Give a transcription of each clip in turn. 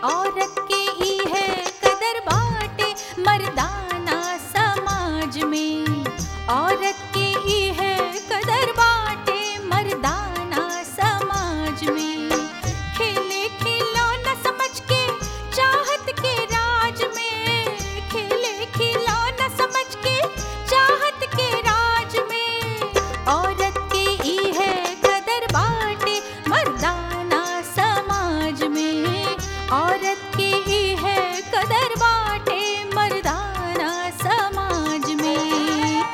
औरत के ई है कदर बाटे मर्दाना समाज में औरत के ई है कदर बाटे मर्दाना समाज में खेले खिलौना समझ के चाहत के राज में खेले खिलौना समझ के चाहत के राज में औरत के ई है कदर बाटे मर्दाना समाज में औरत के ई है कदर बाटे मर्दाना समाज में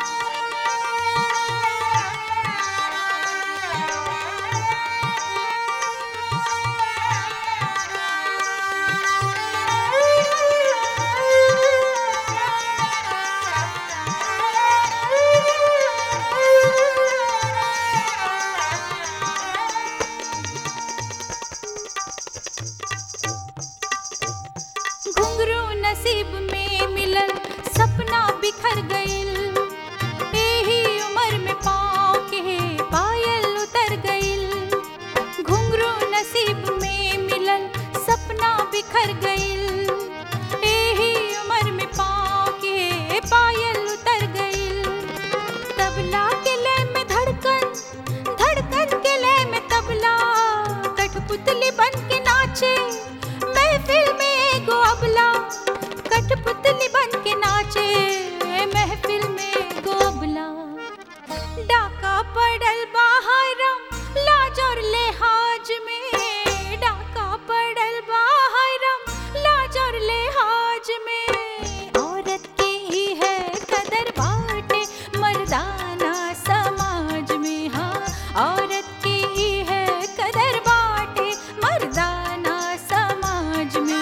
घुंघरू नसीब में मिलल सपना बिखर गइल एही उम्र में पाँव के पायल उतर गइल घुंघरू नसीब में मिलल सपना बिखर गइल एही उम्र में पाँव के पायल उतर गइल तबला के लय में धड़कन धड़कन के लय में तबला कठपुतली बन के नाचे महफिल में एगो अबला कठपुतली बन के नाचे महफिल में एगो अबला डाका पड़ल बाहरम लाज और लिहाज में डाका पड़ल बाहरम लाज और लिहाज में औरत के ही है कदर बाटे मर्दाना समाज में हाँ औरत की ही है कदर बाटे मर्दाना समाज में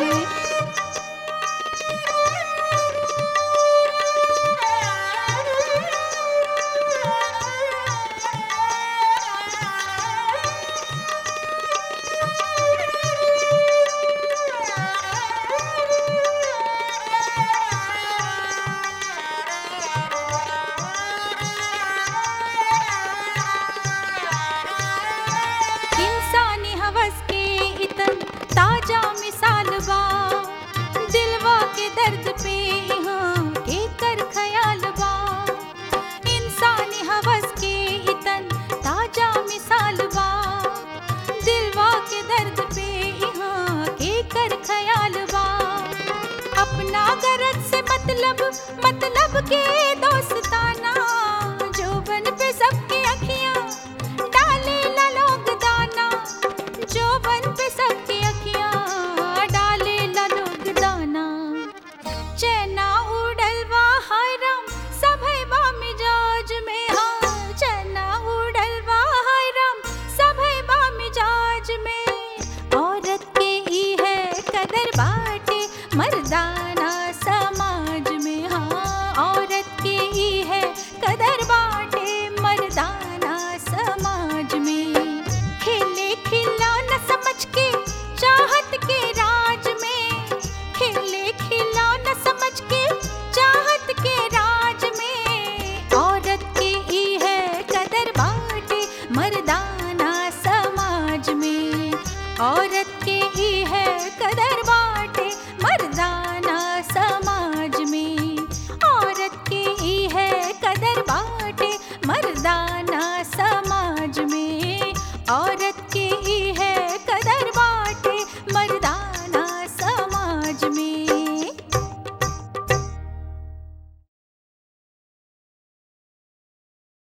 इंसानी हवस के इतन ताजा मिसाल बा दिलवा के दर्द पे यहाँ के कर ख्याल बा इंसानी हवस के इतन ताजा मिसाल बा दिलवा के दर्द पे यहाँ के कर ख्याल बा अपना गरज से मतलब मतलब के दोस्ताना जोबन पे सबकी अखियां डाले ला लोग दाना जोबन पे सबकी अखियां डाले ला लोग दाना चैना उड़ल बा हरम सभै बा मिजाज में हाँ चैना उड़ल बा हरम सभै बा मिजाज में औरत के ई है कदर बाटे मर्दाना समाज में हाँ औरत के ई है कदर बाटे मर्दाना समाज में खेले खिलौना समझ के चाहत के राज में खेले खिलौना समझ के चाहत के राज में औरत के ई है कदर बाटे मर्दाना समाज में औरत के ई है कदर बाटे मर्दाना समाज में औरत के ई है कदर बाटे मर्दाना समाज